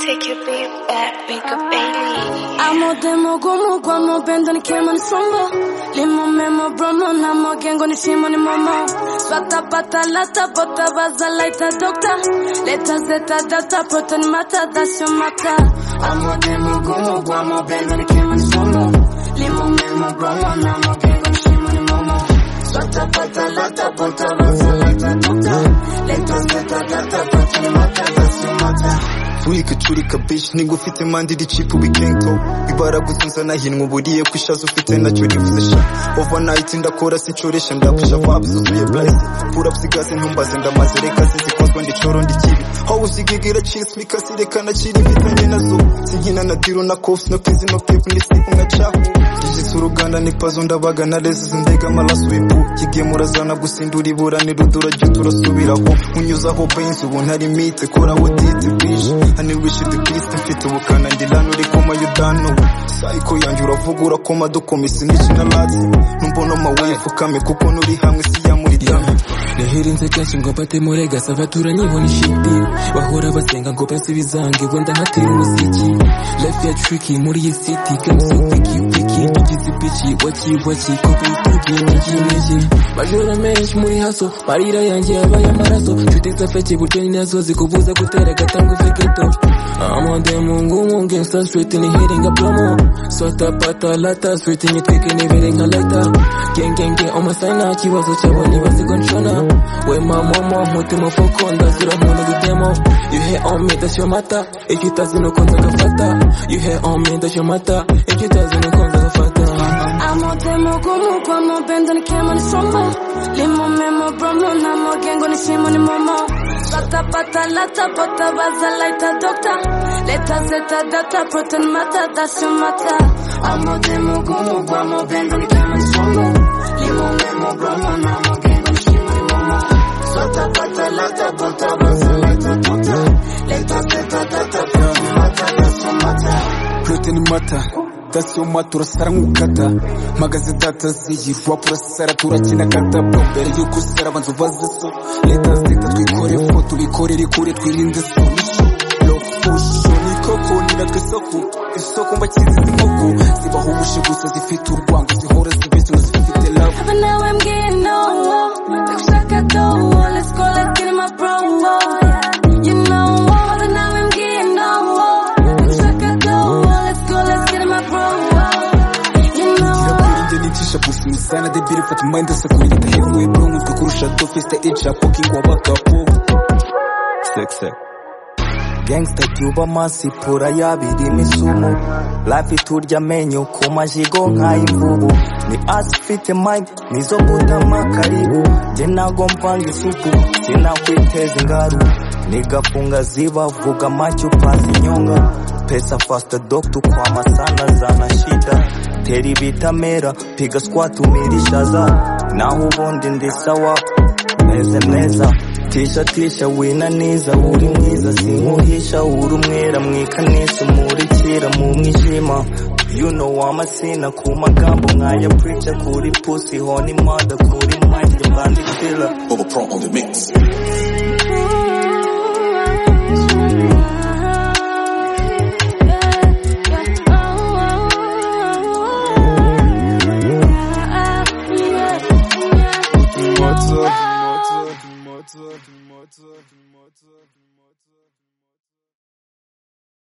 Take your big back, make a Bailey. Amo demo gumu guamo bendo ni kemo ni sombo Limo memo bromo na mo gengo ni shimo ni momo Bata bata lata bota baza laita dokta Leta zeta delta proto ni mata dasho mata Amo demo gumu guamo bendo ni kemo ni sombo Limo memo bromo na mo gengo ni shimo ni momo Bata bata lata bota baza laita dokta Leta zeta delta proto ni mata dasho mata turika bishi nigwa ufite impande iri cipu bikenko ibaragutse inzana hinwa uburiye ko ishaza ufite nacyo rivuze sha ovenayiti ndakora sincoresha ndapusha vabs uzuye blaze purapsi gaze ntumbaze ndamaze reka sizikozwa ndicoro ndikibi howe uzigigira chis mikasireka nakiri mfitanye nazo sigina na diro na kofs no kizi no pepu ndisipu nka capu rigisa uruganda nipazo ndabaga na lezi zindega amaraso ipu kigemurazana gusindura iburana irudura jya turasubiraho unyuzaho benzi ubu ntarimite koraho diti bwije hano wishi the beast mfite ubukana ndi lano uri koma yudano sayiko yanjye uravuga urakoma dukomisa imici na latsi numbona amawefu kame kuko nuri hamwe si ya muri dame yahirinze kenshi ngo bate muri gasa baturanye ibona ishiti bahora basenga ngo basibizange ngo ndahatera umuziki life ya tricky muri iyi city game so picky picky tugize picky waki waki kopi tugiye niki niki majoro menshi muri haso marira yanjye yabaye amaraso nshuti zafeke butoni nazo zikubuza gutera agatanga uvegeto amande mungu nge sa street ni hitting a promo sota pata lata street ni twike ni bere nka lata gengenge omasana kibazo cyabonye basigonshona we mamomo mutima foko ndazira nkunda gutemo you hate on me that's your mata if you doesn't know konza gafata you hate on me that's your mata if you doesn't know konza gafata Amo demo gumu guamo bendo ni kemo ni sombo Limo memo bromo na mo gengo ni shimo ni momo Bata bata lata bota baza laita dokta Leta zeta delta proton mata dasho mata Amo demo gumu guamo bendo ni kemo ni sombo Limo memo bromo na mo gengo ni shimo ni momo Bata bata lata bota baza laita dokta Leta zeta delta proton mata dasho mata protein mata that's your mata urasara nk'ukata magaze data ziyi rap urasara turakina kata bro mbere y'uko usara banza ubaze so leta zita twikore fo tubikorere kure twirinde so nisho lo fusho niko kunira tw'isoko isoko mbakizi z'inkoko zibaho ubushe gusa zifite urwango zihora zibeshye ngo zifite love But now I'm getting nowhere. Take shot at the wall. Let's go, let's get in my bro. You know what? But now I'm getting nowhere. Take shot at the wall. Let's go, let's get in my bro. You know what? Nje nitisha bufu msana de biri fatu mind sa kumilita hevu ebro mutwe kurusha do festa echa poking wa baka po Sek sek Gangsta tuba masipura yabiri misumo Life iturya amenyo ku majigo nk'ay'imvubu Ni asi ifite mind nizo gutama karibu Jye nago mvanga isupu sinakwiteza ingaru Nigafunga ziba vuga macho pasi nyonga Pesa fasta doctor kwa masana zana shida Teri bitamera piga squat umirishaza Naho ubundi ndi sawa meze meza tisha tisha winaniza uri mwiza sinkuhisha uri umwera mwikanisa umurikira mu mwijima you know amasina ku magambo nkaya preacher kuri pussy honi mada kuri mind bandikira Bubba Pro on the mix. Motor, Motor, Motor, Motor, Motor, Motor.